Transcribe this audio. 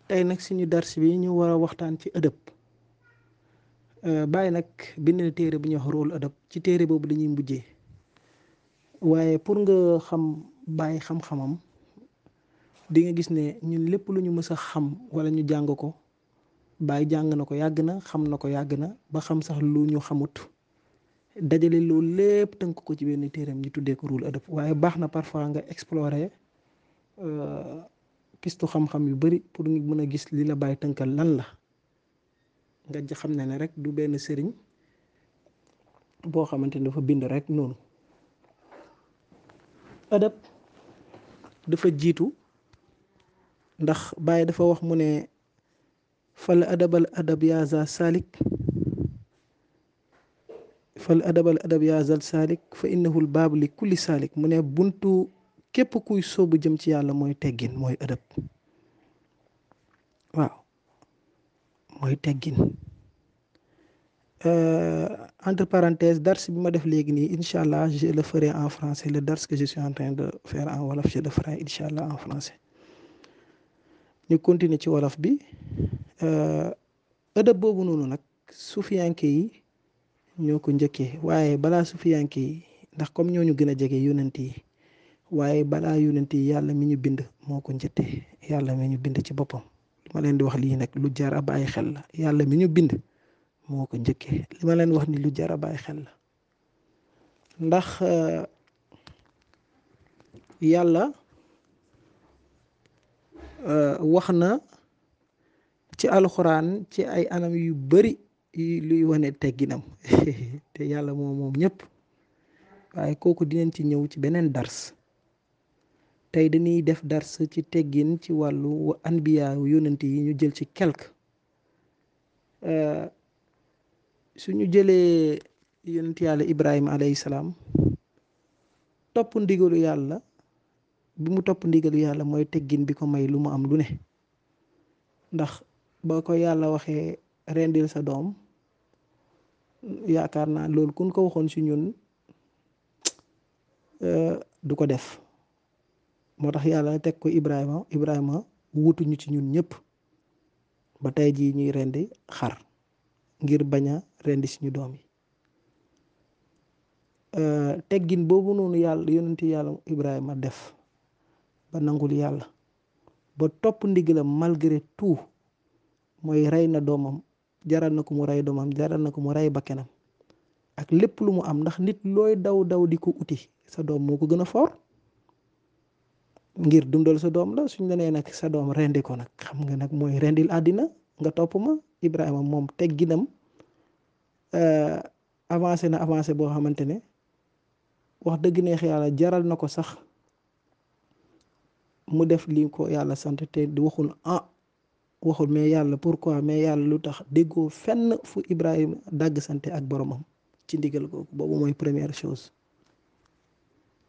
tey nag suñu dars bi ñu war a waxtaan ci ëdëb bàyyi nag bind na téere bu ñuy wax rôle ëdëb ci téere boobu dañuy mujjee waaye pour nga xam bàyyi xam-xamam di nga gis ne ñun lépp lu ñu mës a xam wala ñu jàng ko bàyyi jàng na ko yàgg na xam na ko yàgg na ba xam sax lu ñu xamut dajale loolu lépp tënk ko ci benn téeram ñu tuddee ko rôle ëdëb waaye baax na parfois nga explorer pistu xam-xam yu bari pour nga mën a gis li la bàyyi tënkal lan la nga xam ne ne rek du benn sëriñ boo xamante ne dafa bind rek noonu ëdëb dafa jiitu ndax Baye dafa wax mu ne fal adabal adab yaa za salik fal adabal adab yaa zal salik fa innahul baab li kulli salik mu ne buntu képp kuy soobu jëm ci yàlla mooy teggin mooy ëdëb waaw mooy teggin entre parenthèses dars bi ma def léegi nii incha allah je le ferai en français le dars que je suis en train de faire en wolof je le ferai incha allah en français ñu continuer ci wolof bi ëdëb boobu noonu nag sufiyanke yi ñoo ko njëkkee waaye balaa sufiyanke yi ndax comme ñoo ñu gën a jege yonent yi waaye balaa yonent yi yàlla mi ñu bind moo ko njëttee yàlla mi ñu bind ci boppam li ma leen di wax lii nag lu jar a bàyyi xel la yàlla mi ñu bind moo ko njëkkee li ma leen wax ni lu jar a bàyyi xel la ndax yàlla wax na ci alxuraan ci ay anam yu bari luy wane tegginam te yàlla moom moom ñëpp waaye kooku dinañ ci ñëw ci beneen dars tey dañuy def dars ci teggin ci wàllu anbiya yonent yi ñu jël ci quelque suñu jëlee yonent yàlla ibrahima alayhi salaam topp ndigalu yàlla bi mu topp ndigalu yàlla mooy teggin bi ko may lu mu am lu ne ndax ba ko yàlla waxee rendil sa doom yaakaar naa loolu kun ko waxoon si ñun du ko def moo tax yàlla teg ko ibrahima ibrahima wutuñu ci ñun ñëpp ba tey jii ñuy rendi xar ngir bañ a rendi suñu doom yi teggin boobu noonu yàlla yonenti yàlla ibrahima def ba nangul yàlla ba topp ndigalam malgré tout mooy rey na doomam jaral na ko mu rey doomam jaral na ko mu rey bakkenam ak lépp lu mu am ndax nit looy daw daw di ko uti sa doom moo ko gën a foor ngir dundal sa doom la suñ la nee nag sa doom rendi ko nag xam nga nag mooy rendil àddina nga topp ma Ibrahima moom tegginam avancé na avancé boo xamante ne wax dëgg neex yàlla jaral na ko sax mu def li ko yàlla sant te di waxul ah waxul mais yàlla pourquoi mais yàlla lu tax déggoo fenn fu Ibrahima dàgg sante ak boromam ci ndigal googu boobu mooy première chose